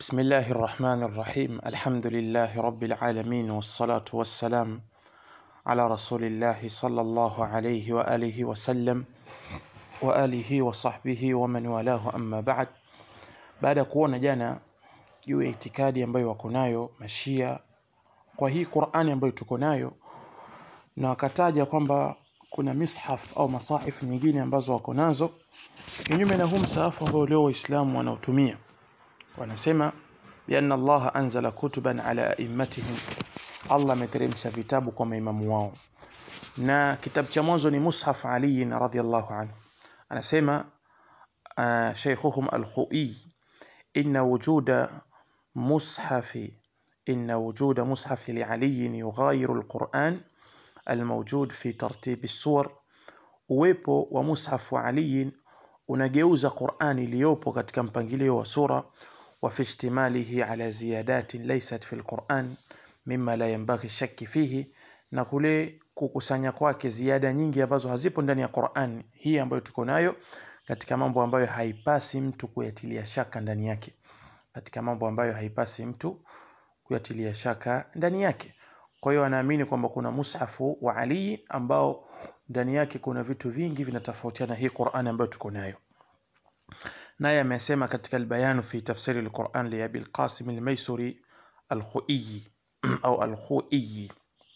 بسم الله الرحمن الرحيم الحمد لله رب العالمين والصلاة والسلام على رسول الله صلى الله عليه وآله وسلم وآله وصحbihi ومن والاه أما بعد baada ya kuona jana juu ya itikadi ambayo wako nayo mashia kwa hii Qur'ani ambayo tuko nayo na wakataja kwamba kuna mishaf au masahif nyingine ambazo wako nazo kinyume na huu msahafu ambao leo waislamu wanaotumia wanasema bianna allaha anzala kutuban ala aimmatihim allah ameteremsha vitabu kwa maimamu wao na kitabu cha mwanzo ni mushaf ali radhiallahu anhu anasema uh, sheikhuhum alkhui inna wujuda mushafi inna wujuda mushafi lialiyin yughayiru alquran الموجود في ترتيب السور uwepo wa mushaf wa aliyin unageuza qurani iliyopo katika mpangilio wa sura wa fi ihtimalihi ala ziyadatin laysat fi lquran mima la yanbaghi shaki fihi na kule kukusanya kwake ziada nyingi ambazo hazipo ndani ya Qur'an hii ambayo tuko nayo katika mambo ambayo haipasi mtu kuyatilia shaka ndani yake katika mambo ambayo haipasi mtu kuyatilia shaka ndani yake kwa hiyo anaamini kwamba kuna mushafu wa Ali ambao ndani yake kuna vitu vingi vinatofautiana hii Qur'an ambayo tuko nayo naye amesema katika albayanu fi tafsiri alquran li abi alqasim almaysuri alkhuiyi au alkhuiyi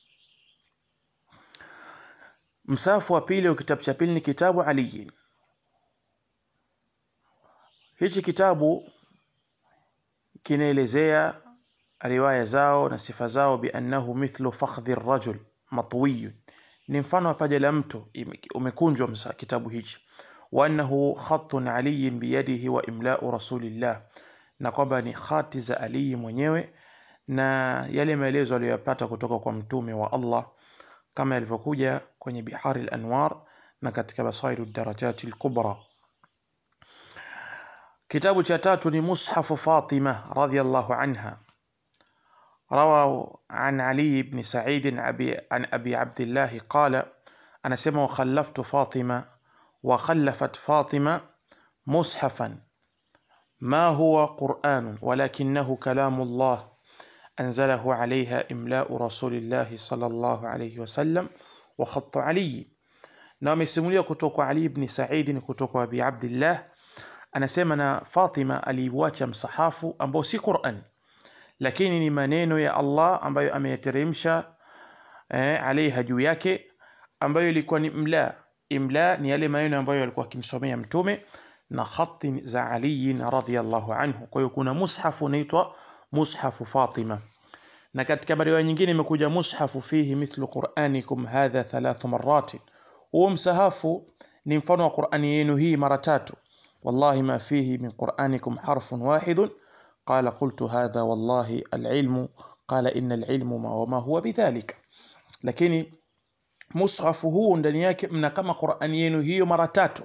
msafu wa pili au kitabu cha pili ni kitabu aliyin hichi kitabu kinaelezea riwaya zao na sifa zao biannahu mithlu fakhdhi rajul matwiyun ni mfano wa paja la mtu umekunjwa msa kitabu hichi wa annahu khatun aliyin biyadihi wa imlau rasulillah na kwamba ni khati za Ali mwenyewe na yale maelezo aliyoyapata kutoka kwa mtume wa Allah kama yalivyokuja kwenye Bihari al-Anwar na katika Basairu darajati al-Kubra. Kitabu cha tatu ni Mushafu Fatima radhiyallahu anha. روى عن علي بن سعيد أبي عن أبي عبد الله قال أنا سمع وخلفت فاطمة وخلفت فاطمة مصحفا ما هو قرآن ولكنه كلام الله أنزله عليها إملاء رسول الله صلى الله عليه وسلم وخط علي نعم يسمولي كتوك علي بن سعيد كتوك أبي عبد الله أنا سمنا فاطمة aliiwacha msahafu ambao si Qur'an lakini ni maneno ya Allah ambayo ameyateremsha eh, alaiha juu yake ambayo ilikuwa ni imla imla ni yale maneno ambayo alikuwa akimsomea mtume na khati za Ali radhiyallahu anhu. Kwa hiyo kuna mushafu unaitwa mushafu Fatima, na katika riwaya nyingine imekuja mushafu fihi mithlu quranikum hadha thalathu marratin, huo msahafu ni mfano wa Qurani yenu hii mara tatu. Wallahi ma fihi min quranikum harfun wahidun qala qultu hadha wallahi alilmu qala inna alilmu ma wama huwa bidhalika, lakini mushafu huu ndani yake mna kama Qurani yenu hiyo mara tatu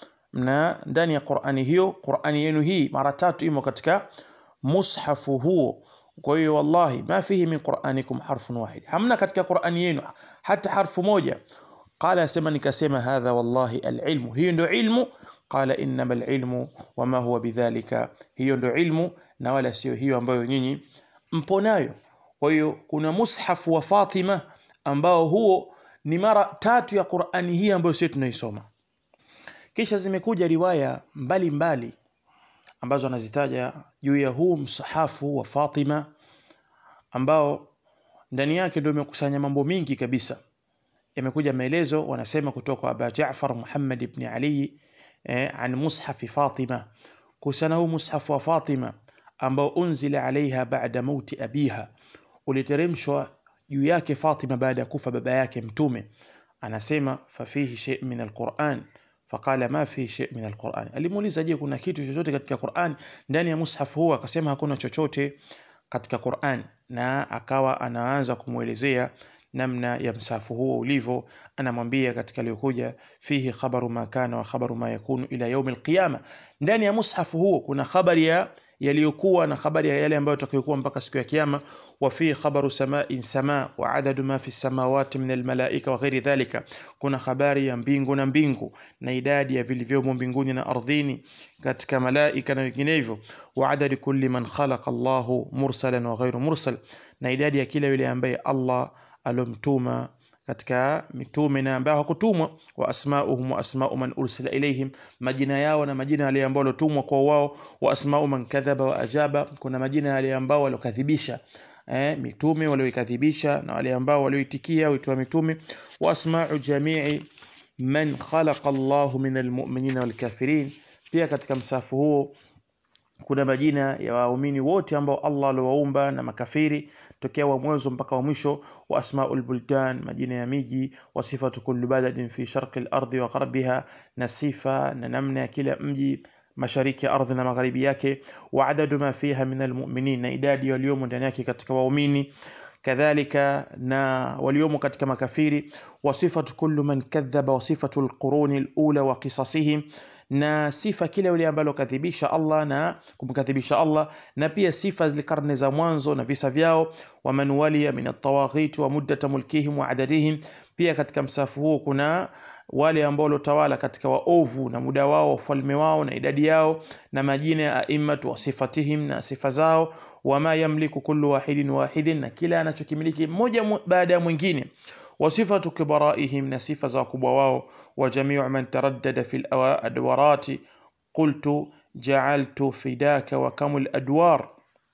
na ndani ya Qur'ani hiyo Qur'ani yenu hii mara tatu imo katika mushafu huo kwa hiyo wallahi ma fihi min qur'anikum harfun wahid hamna katika Qur'ani yenu hata harfu moja qala asema nikasema hadha wallahi alilmu hiyo ndio ilmu qala innamal ilmu wama huwa bidhalika hiyo ndio ilmu na wala sio hiyo ambayo nyinyi mpo nayo kwa hiyo kuna mushafu wa Fatima ambao huo ni mara tatu ya Qur'ani hii ambayo sisi tunaisoma kisha zimekuja riwaya mbalimbali mbali, ambazo anazitaja juu ya huu msahafu wa Fatima ambao ndani yake ndio imekusanya mambo mingi kabisa. Yamekuja maelezo wanasema kutoka kwa Aba Jaafar Muhammad ibn Ali eh, an mushafi Fatima, kuhusiana huu mushafu wa Fatima ambao unzila alaiha baada mauti abiha, uliteremshwa juu yake Fatima baada ya kufa baba yake Mtume. Anasema fafihi shay min alquran faqala ma fi shay min alquran, alimuuliza je, kuna kitu chochote katika Qur'an ndani ya mushaf huu? Akasema hakuna chochote katika Qur'an, na akawa anaanza kumwelezea namna ya msafu huo ulivyo. Anamwambia katika aliyokuja fihi khabaru ma kana wa khabaru ma yakunu ila yaumi alqiyama, ndani ya mushafu huo kuna habari ya yaliyokuwa na habari ya yale ambayo yatakayokuwa mpaka siku ya kiyama wa fi khabaru sama'in sama wa adadu ma fi samawati min almalaika wa ghairi dhalika kuna habari ya mbingu na mbingu na idadi ya vilivyomo mbinguni na ardhini katika malaika na vinginevyo wa adadi kulli man khalaqa Allahu mursalan wa ghairu mursal na idadi ya kila yule ambaye Allah alomtuma katika mitume na ambao hakutumwa wa asmauhum wa asmau man ursila ilaihim majina yao na majina yale ambao walotumwa kwa wao wa asmau man kadhaba wa ajaba kuna majina yale ambao walokadhibisha eh, mitume walioikadhibisha na wale ambao walioitikia wito wa mitume wa asmau jamii man khalaqa Allahu min almu'minina walkafirin pia katika msafu huo kuna majina ya waumini wote ambao Allah aliwaumba na makafiri tokea wa mwanzo mpaka wa mwisho wa asmaul buldan majina ya miji wa sifatu kulli baladin fi sharqi al-ardi wa gharbiha na sifa na namna ya kila mji mashariki ya ardhi na magharibi yake wa adadu ma fiha min almu'minin na idadi waliomo ndani yake katika waumini kadhalika na waliomo katika makafiri wa sifatu kullu man kadhaba wa sifatu alquruni alula wa qisasihim na sifa kile yule ambalo kadhibisha Allah na kumkadhibisha Allah na pia sifa zile karne za mwanzo na visa vyao wa man waliya min at-tawaghit wa muddat mulkihim wa adadihim pia katika msafu huo kuna wale ambao waliotawala katika waovu na muda wao ufalme wao na idadi yao na majina ya aimmatu wa sifatihim na sifa zao wama yamliku kullu wahidin wahidin na kila anachokimiliki mmoja baada ya mwingine وصفة كبرائهم نصفة زاكبوا واو وجميع من تردد في الأدوارات قلت جعلت فداك وكم الأدوار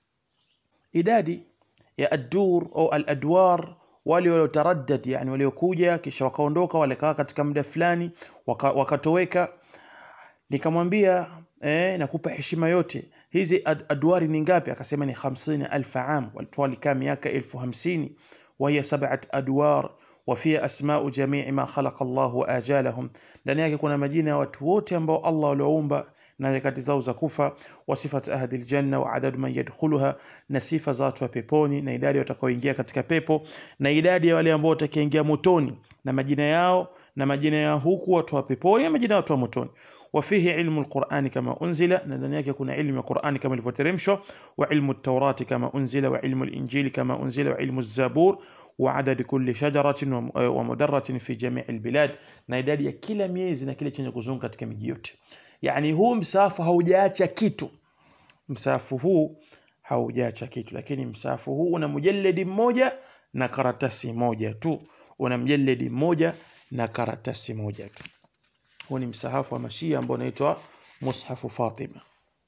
idadi ya adur au aladwar wale waliotaraddad yani waliokuja kisha wakaondoka walikaa katika muda fulani waka, wakatoweka nikamwambia eh, nakupa heshima yote hizi ad, adwari ni ngapi akasema ni 50000 am walikuwa walikaa miaka elfu hamsini وهي سبعة أدوار وفيها أسماء جميع ما خلق الله وآجالهم ndani yake kuna majina ya watu wote ambao Allah walioumba na nyakati zao za kufa wa sifat ahli aljanna wa adadu man yadkhuluha na sifa za watu wa peponi na idadi watakaoingia katika pepo na idadi ya wale ambao watakaoingia motoni na majina yao na majina ya huku watu wa peponi na majina ya watu wa motoni وفيه علم القرآن كما أنزل ندن yake kuna ilmu ya Qur'ani kama ilivyoteremshwa wa ilmu at-Taurati kama unzila wa ilmu al-Injili kama unzila wa ilmu az-Zabur wa adad kulli shajaratin wa mudarratin fi jami' al-bilad na idadi ya kila miezi na kile chenye kuzunguka katika miji yote yani huu msafu haujaacha kitu msafu huu haujaacha kitu lakini msafu huu una mujalladi mmoja na karatasi moja tu una mjalladi mmoja na karatasi moja tu huu ni msahafu wa mashia ambao unaitwa mushafu Fatima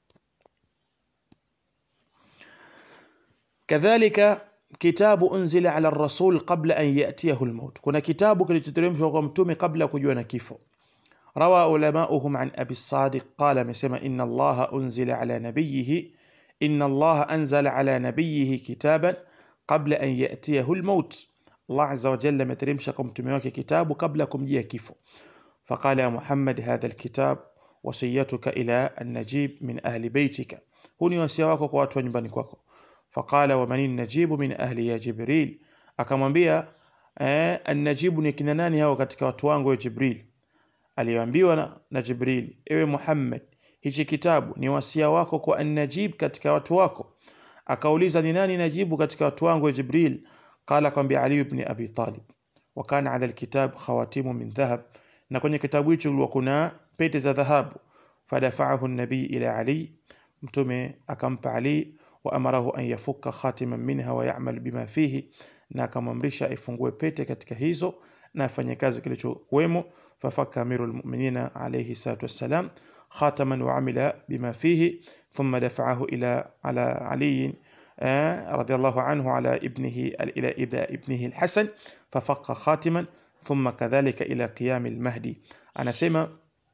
kadhalika kitabu unzila ala rasul qabla an yatiyahu almaut kuna kitabu kilichoteremshwa kwa mtume kabla kujua na kifo روى علماؤهم عن أبي الصادق قال مسما إن الله أنزل على نبيه إن الله أنزل على نبيه كتابا قبل أن يأتيه الموت الله عز وجل مترمشكم تميوك كتاب قبلكم جيه كيفو فقال يا محمد هذا الكتاب وصيتك إلى النجيب من أهل بيتك هوني وسيواك واتوا nyumbani kwako فقال ومن النجيب من أهل يا جبريل akamwambia eh, النجيب ni kina nani hao katika watu wangu ya Jibril aliyoambiwa na, na Jibril ewe Muhammad hichi kitabu ni wasia wako kwa an-Najib katika watu wako akauliza ni nani najibu katika watu wangu ya Jibril qala kwambia Ali ibn Abi Talib wa kana ala alkitab khawatimu min dhahab na kwenye kitabu hicho kulikuwa kuna pete za dhahabu fadafa'ahu an-nabi ila Ali mtume akampa Ali wa amarahu an yafukka khatiman minha wa ya'mal bima fihi na akamamrisha ifungue pete katika hizo na afanye kazi kilichokuwemo fafaka amiru lmuminina alayhi salatu wassalam khataman wa amila bima fihi thumma dafa'ahu ila ala Ali رضي الله عنه على ابنه إلى ابنه الحسن ففق خاتما ثم كذلك إلى قيام المهدي أنا سمع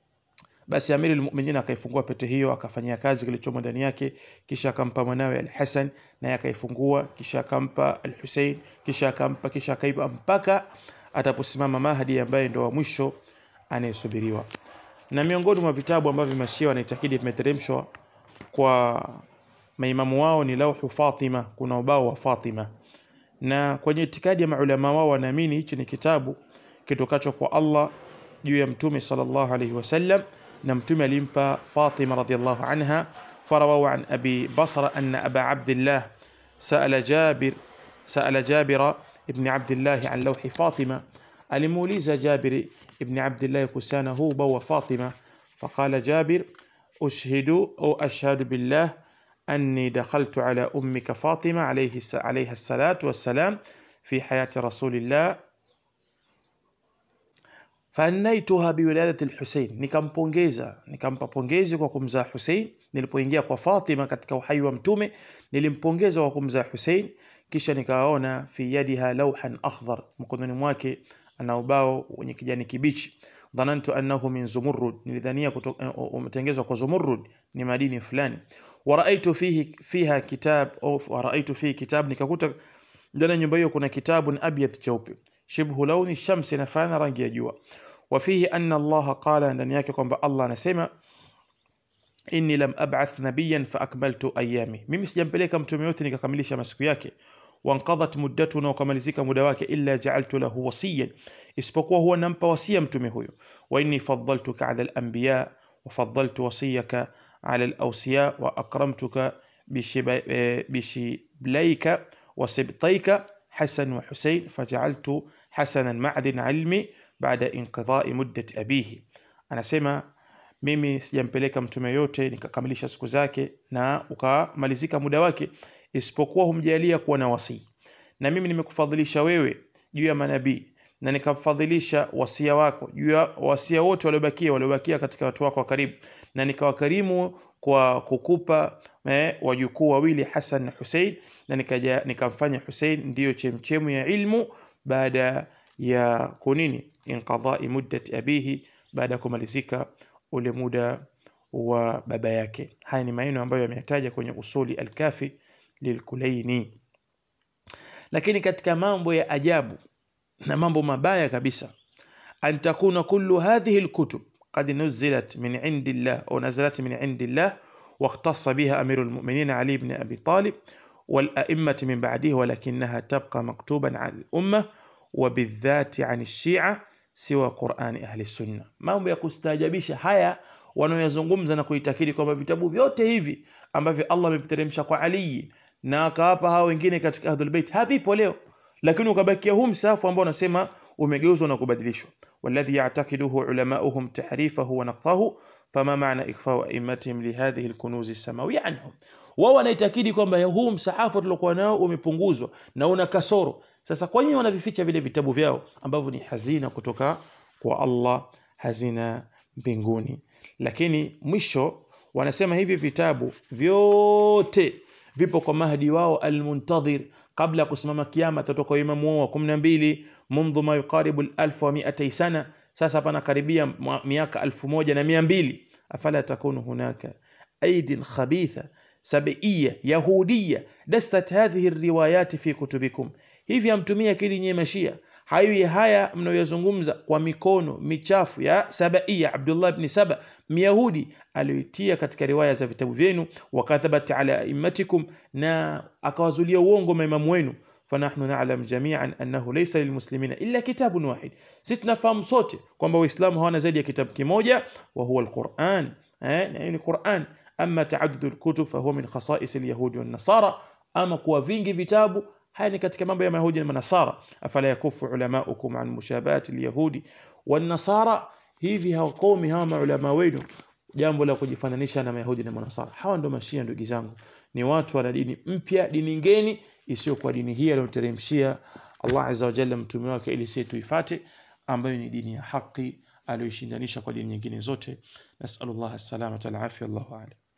basi amiri lmuminin akaifungua pete hiyo akafanyia kazi kilichomo ndani yake kisha akampa mwanawe alhasan naye akaifungua kisha akampa alhusein kisha akampa kisha akaipa mpaka ataposimama mahdi ambaye ndo wa mwisho anayesubiriwa na miongoni mwa vitabu ambavyo mashia wanaitakidi vimeteremshwa kwa maimamu wao ni lauhu fatima kuna ubao wa fatima na kwenye itikadi ya maulama wao wanaamini hichi ni kitabu kitokacho kwa allah juu ya mtume sallallahu alaihi wasallam na mtume alimpa Fatima radhiallahu anha فرووا عن أبي بصرة أن أبا عبد الله سأل جابر سأل جابر ابن عبد الله عن لوح فاطمة alimuuliza Jabir ibn Abdullah kuhusiana huba wa Fatima faqala Jabir ushhidu au ashhadu billah anni dakhaltu ala ummika Fatima alayhi alayha salatu wassalam fi hayati rasulillah faanaituha biwiladati lhusein nikampongeza nikampa pongezi kwa kumzaa husein nilipoingia kwa fatima katika uhai wa mtume nilimpongeza kwa kumzaa husein kisha nikaona fi yadiha lauhan akhdhar mkononi mwake ana ubao wenye kijani kibichi dhanantu annahu min zumurrud nilidhania umetengezwa kwa zumurrud ni madini fulani waraaitu fihi fiha kitab au waraaitu fihi kitab nikakuta ndani ya nyumba hiyo kuna kitabun abyad cheupe shibhu launi shamsi inafanana rangi ya jua wafihi anna Allah qala ndani yake kwamba Allah anasema inni lam ab'ath nabiyan fa akmaltu ayami mimi sijampeleka mtume yote nikakamilisha masiku yake wanqadhat muddatu na ukamalizika muda wake illa ja'altu lahu wasiyan isipokuwa huwa nampa wasia mtume huyo wa inni faddaltuka 'ala al-anbiya wa faddaltu wasiyaka 'ala al-awsiya wa akramtuka bishiblayka wa sibtayka حسن وحسين فجعلت حسنا معدن علمي بعد انقضاء مدة أبيه anasema mimi sijampeleka mtume yote nikakamilisha siku zake na ukamalizika muda wake isipokuwa humjalia kuwa na wasii na mimi nimekufadhilisha wewe juu ya manabii na nikafadhilisha wasia wako juu ya wasia wote waliobakia waliobakia katika watu wako wa karibu na nikawakarimu kwa kukupa eh, wajukuu wawili Hassan na Hussein na nikaja nikamfanya Hussein ndiyo chemchemu ya ilmu baada ya kunini inqadai muddat abihi baada ya kumalizika ule muda wa baba yake haya ni maneno ambayo yametaja kwenye usuli alkafi lilkulaini lakini katika mambo ya ajabu na mambo mabaya kabisa an takuna kullu hadhihi alkutub قد نزلت من عند الله أو نزلت من عند الله واختص بها أمير المؤمنين علي بن أبي طالب والأئمة من بعده ولكنها تبقى مكتوبا عن الأمة وبالذات عن الشيعة سوى قرآن أهل السنة mambo ya kustaajabisha haya wanaoyazungumza na kuitakidi kwamba vitabu vyote hivi ambavyo Allah ameviteremsha kwa Ali na akawapa hao wengine katika Ahlul Bait havipo leo lakini ukabakia huu msahafu ambao unasema umegeuzwa na kubadilishwa والذي يعتقده علماؤهم تحريفه ونقضه فما معنى إخفاء أئمتهم لهذه الكنوز السماوية عنهم wao wanaitakidi kwamba huu msahafu tuliokuwa nao umepunguzwa na una kasoro sasa kwa nini wanavificha vile vitabu vyao ambavyo ni hazina kutoka kwa Allah hazina mbinguni lakini mwisho wanasema hivi vitabu vyote vipo kwa mahdi wao almuntadhir kabla ya kusimama kiama atatoka imamu wao wa 12 mundhu ma yuqaribu alf wa mi'atay sana sasa pana karibia miaka 1200 afala takunu hunaka aidin khabitha sabia yahudia dastat hadhihi alriwayat fi kutubikum hivi amtumia akili nyewe mashia hayo haya mnayoyazungumza kwa mikono michafu ya sabaia Abdullah ibn Saba Myahudi aliyoitia katika riwaya za vitabu vyenu wakathabat ala a'immatikum na akawazulia uongo maimamu wenu fanahnu na'lam jami'an annahu laysa lilmuslimina illa kitabun wahid sisi tunafahamu sote kwamba waislamu hawana zaidi ya kitabu kimoja wa huwa alquran eh na ni Quran amma ta'addud alkutub fa huwa min khasa'is alyahudi wan nasara ama kuwa vingi vitabu haya ni katika mambo ya mayahudi na manasara afala yakufu ulamaukum an mushabahati alyahudi wan nasara hivi hawakomi hawa maulama wenu jambo la kujifananisha na mayahudi na manasara hawa ndo mashia ndugu zangu ni watu wana dini mpya dini ngeni isiyokuwa dini hii aliyoteremshia Allah azza wa jalla mtume wake ili sisi tuifate ambayo ni dini ya haki aliyoishindanisha kwa dini nyingine zote nasallallahu alaihi wasallam Allahu a'lam